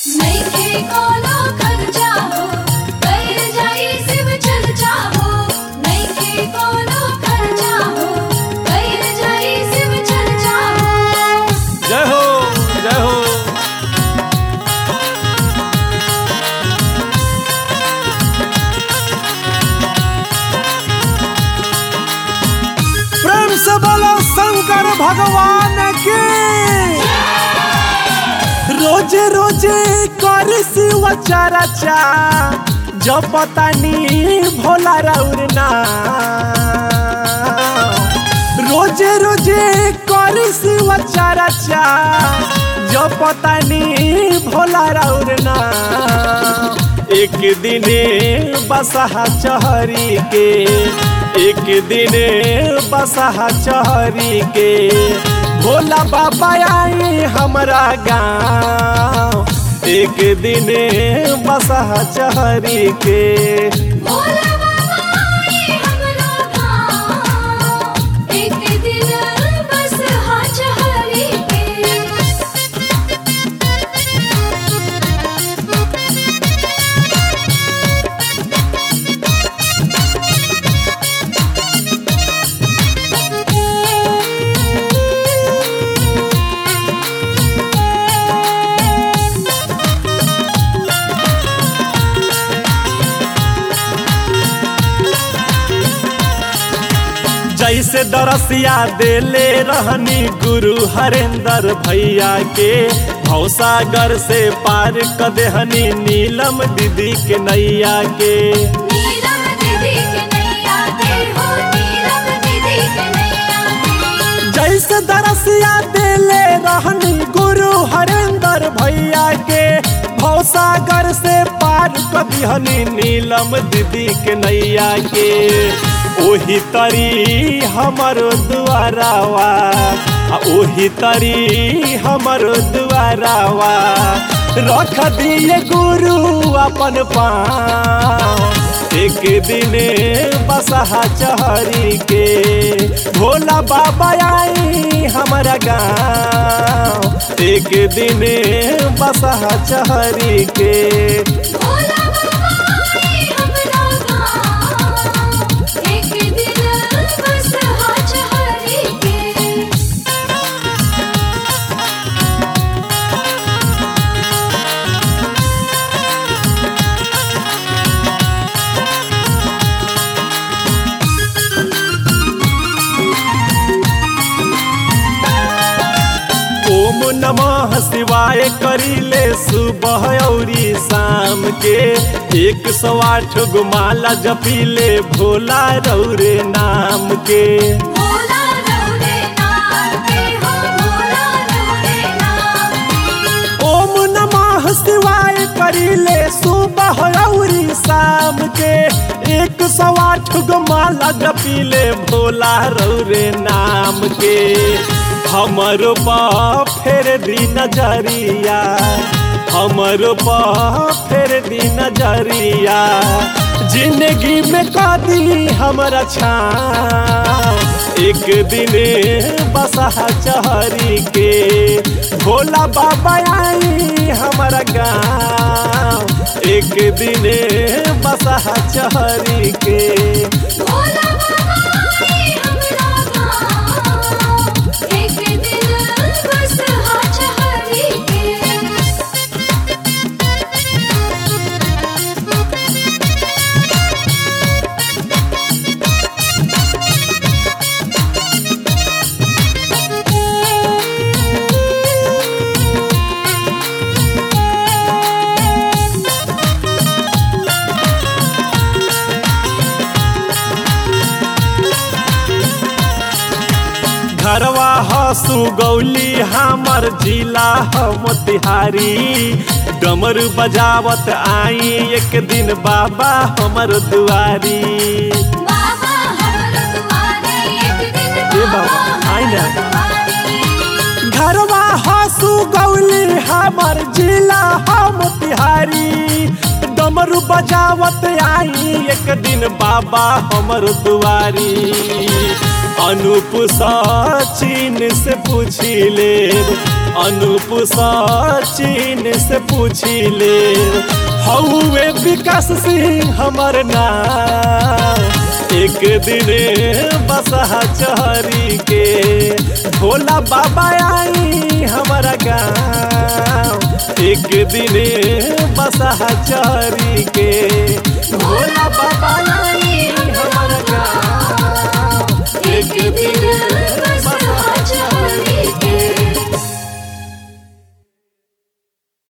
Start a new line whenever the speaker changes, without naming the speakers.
नइखे कोनो खर्चा हो कर जाई शिव चर्चा हो नइखे कोनो खर्चा हो कर जाई शिव चर्चा हो
जय हो जय हो प्रेम से बोलो शंकर भगवान की रोजे रोजे कर शिव चर्चा जब पता नी भोला रौरना रोजे रोजे कर शिव चर्चा जब पता नी भोला रौरना एक दिने बसहा चहरी के एक दिने बसहा चहरी के भोला बाबा आई हमरा गाँव एक दिने बसहा चहरी के
भोला बाबा आए हमरो गाँव एक दिन बस हाथ हरी के
जैसे दरसिया देले रहनी गुरु हरेंद्र भैया के भौसागर से पार क देहनी नीलम दीदी के नैया के
नीलम दीदी के नैया के हो नीलम दीदी के नैया के
जैसे दरसिया देले रहनी गुरु हरेंद्र भैया के भौसागर से पार क दिहनी नीलम दीदी के नैया के ओही तरी हमरो दुआरावा आ ओही तरी हमरो दुआरावा रख दिए गुरु अपन पाँव एक दिने बसहा चहरी के भोला बाबा आई हमारा गाँव एक दिने बसहा चहरी के
भोला बाबा आए हमरो गाँव एक दिन बस हाथ हरी के
ओम नमः शिवाय करीले सुबह औरी शाम के एक सौ आठ गो माला जपीले भोला रौरे नाम के
भोला रौरे नाम के हो भोला रौरे नाम के
ओम नमः शिवाय करीले सुबह औरी शाम के एक सौ आठ गो माला जपीले भोला रौरे नाम के हमरो पा फेर दी नजरिया हमरो पा फेर दी नजरिया जिंदगी में कदी हमरा छाँव एक दिने बसहा चहरी के भोला बाबा आई हमारा गाँव एक दिने बसहा चहरी के
भोला बाबा आए हमरो गाँव एक दिन बस हाथ हरी के
घरवा हसु गौली हमर जिला हम तिहारी डमरू बजावत आई एक दिन बाबा हमर दुआरी
बाबा हमरो दुआरे एक दिन
ए बाबा, आइ न।
दुआरे
घरवा हसु गौली हमर जिला हम तिहारी डमरू बजावत आई एक दिन बाबा हमर दुआरी अनूप सचिन से पूछी ले अनूप सचिन से पूछी ले हौवे विकास सिंह हमर नाम एक दिन बसहा चहरी के भोला बाबा आई हमारा गाँव एक दिन बसहा चहरी के भोला बाबा आई